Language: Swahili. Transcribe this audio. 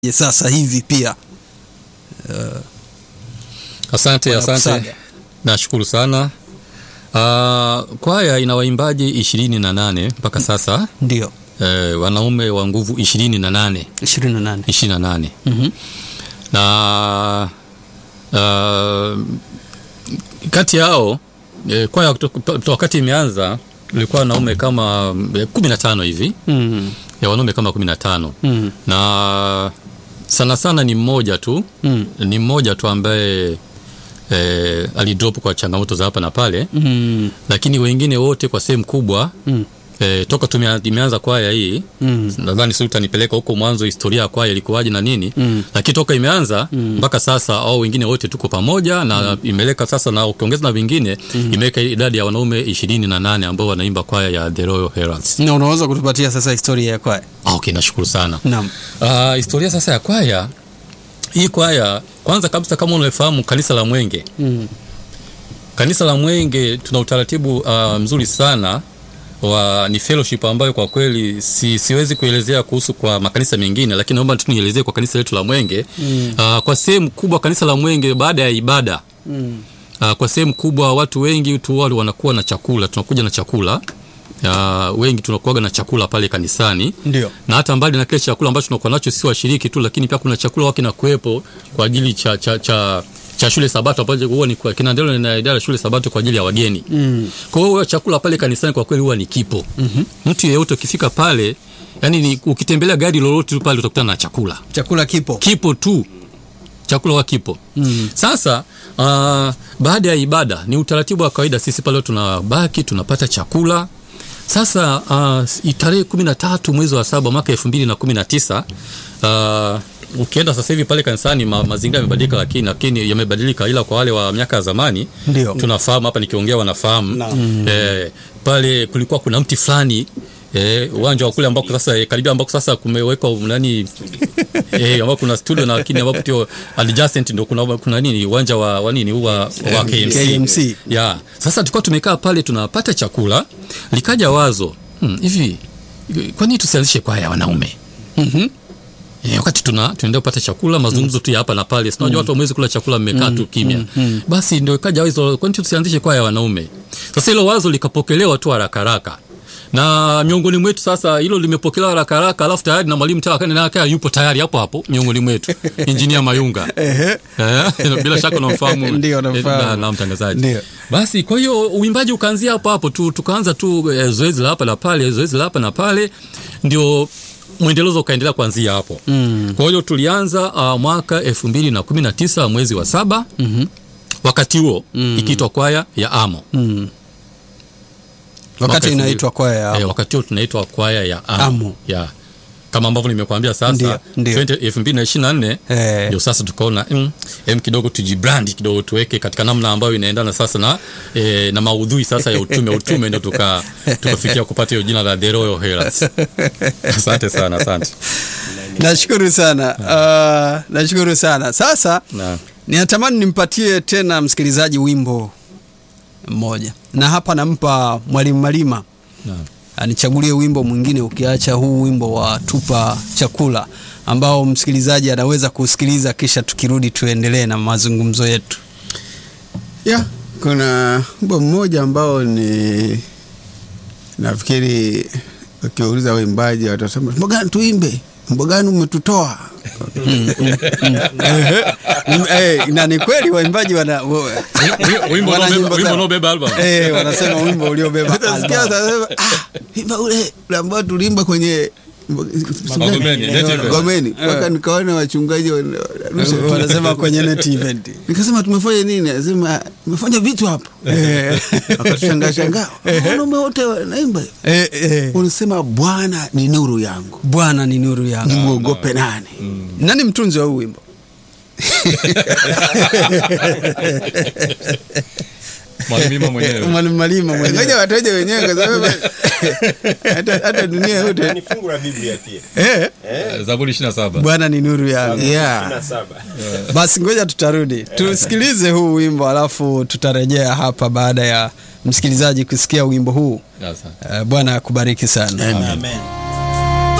sasa hivi pia uh, Asante, asante, Wanakusaga. nashukuru sana. Uh, kwaya ina waimbaji ishirini na nane mpaka sasa ndio eh, wanaume wa nguvu ishirini na nane ishirini na nane ishirini na nane Mhm. na uh, kati yao eh, kwaya kuto- kuto- wakati imeanza ilikuwa wanaume kama eh, kumi na tano hivi Mm, ya wanaume kama kumi na tano mm, na sana sana ni mmoja tu mm, ni mmoja tu ambaye eh, alidrop kwa changamoto za hapa na pale mm, lakini wengine wote kwa sehemu kubwa mm, eh, toka tumea- imeanza kwaya hii mm, nadhani si utanipeleka huko mwanzo historia ya kwaya ilikuwaje na nini Mm. lakini toka imeanza mpaka sasa au wengine wote tuko pamoja na imeleka sasa na ukiongeza na vingine imeweka idadi ya wanaume ishirini na nane ambao wanaimba kwaya ya The Royal Heralds. na unaweza kutupatia sasa historia ya kwaya Ah, okay, nashukuru sana naam Uh, historia sasa ya kwaya hii kwaya kwanza kabisa kama unafahamu kanisa la Mwenge mm, kanisa la Mwenge tuna utaratibu uh, mzuri sana wa ni fellowship ambayo kwa kweli si, siwezi kuelezea kuhusu kwa makanisa mengine lakini naomba tu nielezee kwa kanisa letu la Mwenge mm. uh, kwa sehemu kubwa kanisa la Mwenge baada ya ibada mm, uh, kwa sehemu kubwa watu wengi tu wale wanakuwa na chakula tunakuja na chakula uh, wengi tunakuaga na chakula pale kanisani ndio na hata mbali na kile chakula ambacho tunakuwa nacho si washiriki tu, lakini pia kuna chakula wao kinakuwepo kwa ajili cha, cha, cha, cha shule Sabato ambacho huwa ni kwa- kinaendelea na idara ya shule Sabato kwa ajili ya wageni. mm, Kwa hiyo chakula pale kanisani kwa kweli huwa ni kipo. mhm. Mtu yeyote ukifika pale, yani ni ukitembelea gari lolote tu pale utakutana na chakula chakula kipo kipo tu chakula wa kipo Mm. sasa uh, baada ya ibada ni utaratibu wa kawaida sisi pale tunabaki tunapata chakula sasa uh, tarehe kumi na tatu mwezi wa saba mwaka elfu mbili na kumi na tisa uh, ukienda sasa hivi pale kanisani ma, mazingira yamebadilika lakini, lakini yamebadilika ila kwa wale wa miaka ya zamani Ndio. tunafahamu hapa nikiongea wanafahamu Naam. eh, pale kulikuwa kuna mti fulani eh, uwanja wa kule ambako sasa eh, karibia ambako sasa kumewekwa nani eh, ambao kuna studio na lakini ambapo tio adjacent ndio kuna, kuna nini uwanja wa, wa nini wa, wa KMC. KMC. Ya. Sasa tulikuwa tumekaa pale tunapata chakula likaja wazo hmm, hivi kwa nini tusianzishe kwaya ya wanaume Mhm. Eh, wakati tuna tunaenda kupata chakula mazungumzo tu ya hapa na pale sinajua watu wamwezi kula chakula mmekaa tu kimya basi ndio ikaja wazo kwani tusianzishe kwaya ya wanaume sasa hilo wazo likapokelewa tu haraka haraka na miongoni mwetu sasa hilo limepokelewa haraka haraka alafu tayari na mwalimu tawakanakaa yupo tayari hapo hapo miongoni mwetu injinia mayunga Ehe. Eh, bila shaka unamfahamu Ndio, namfahamu. eh, na, na mtangazaji Ndio. basi kwa hiyo uimbaji ukaanzia hapo hapo tu tukaanza tu eh, zoezi la hapa na pale zoezi la hapa na pale ndio mwendelezo ukaendelea kuanzia hapo Mm. kwa hiyo tulianza uh, mwaka elfu mbili na kumi na tisa mwezi wa saba Mhm. wakati huo ikiitwa kwaya ya amo Mm. Mwaka wakati elfu mbili. inaitwa kwaya ya eh, wakati huo tunaitwa kwaya ya amo, Amo. ya kama ambavyo nimekuambia sasa Ndio, ndio. 20 elfu mbili na ishirini na nne Eh. ndio sasa tukaona mm, em kidogo tujibrandi kidogo tuweke katika namna ambayo inaendana sasa na eh, na maudhui sasa ya utume utume ndio tuka tukafikia kupata hiyo jina la The Royal Heralds. Asante sana, asante. nashukuru sana uh, nashukuru sana sasa Na ninatamani nimpatie tena msikilizaji wimbo mmoja na hapa nampa mwalimu malima na anichagulie wimbo mwingine ukiacha huu wimbo wa tupa chakula ambao msikilizaji anaweza kusikiliza kisha tukirudi tuendelee na mazungumzo yetu ya kuna wimbo mmoja ambao ni nafikiri ukiwauliza waimbaji watasema wimbo gani tuimbe wimbo gani umetutoa Mm, eh, na ni kweli waimbaji wana, wa- wimbo wana unaobeba- nyimbo wimbo zao. unaobeba album. Eh, wanasema wimbo uliobeba utasikia album. watasema, ah, wimbo ule ule ambao tuliimba kwenye Magomeni, Native. Gomeni mpaka nikaona wachungaji wana- wanarusha tu. wanasema kwenye net event nikasema tumefanya nini asema tumefanya vitu hapo wakatushangaa shangaa wanaume wote wanaimba hivi." eh, eh. unasema bwana ni nuru yangu bwana ni nuru yangu nimwogope nani nani mtunzi wa huu wimbo Mwalimu mwenyewe. mwalimu malima ngoja mwenyewe wataja wenyewe kwa sababu hata, hata dunia yote ni fungu la Biblia pia. eh, Eh, Zaburi 27. bwana ni nuru yangu yeah. 27. basi ngoja tutarudi tusikilize huu wimbo alafu tutarejea hapa baada ya msikilizaji kusikia wimbo huu Asante. Eh, bwana akubariki sana Amen.